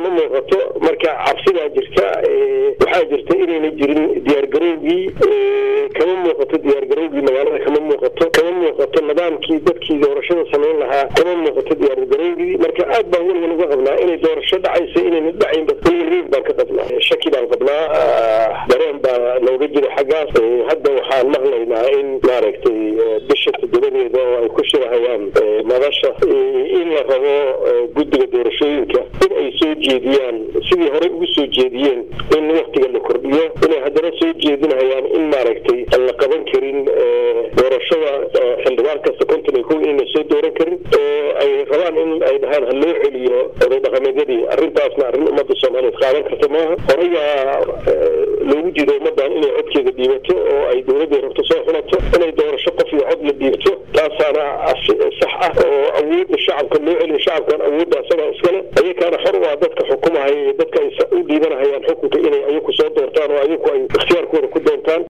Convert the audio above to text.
ma muuqato marka cabsidaa jirta waxaa jirta inayna jirin diyaargarowgii kama muuqato diyaargarowgii magaalada kama muuqato kama muuqato nidaamkii dadkii doorashada samayn lahaa kama muuqato diyaargarowgii marka aad baan weligan uga qabnaa inay doorasho dhacaysa inayna dhacaynba weligan baan ka qabnaa shaki baan qabnaa dareen baa nooga jira xaggaas hadda waxaan maqlaynaa in maaragtay bisha toddobadeeda oo ay ku shirahayaan madasha in la rabo guddiga doorashooyinka in ay soo jeediyaan sidii horey ugu soo jeediyeen in waktiga la kordhiyo inay haddana soo jeedinayaan in maaragtay aan la qaban karin doorashada xildhibaan kasta konton iyo kow inayna soo dooran karin oo ay rabaan in ay dhahaan ha loo celiyo oday dhaqameedyadii arrintaasna arrin ummadda soomaaliyeed qaadan karta maaha horeyaa loogu jido ummadan inay codkeeda dhiibato oo ay dowladday rabto soo xulato inay doorasho qof iyo cod la dhiibto taasaana sax ah oo awoodda shacabka loo celiyo shacabkan awoodda asagaa iskale ayakaana xor u ah dadka xukumahaya iyo dadka ay u dhiibanahayaan xukunka inay ayaku soo doortaan oo ayaku ay ikhtiyaarkooda ku doontaan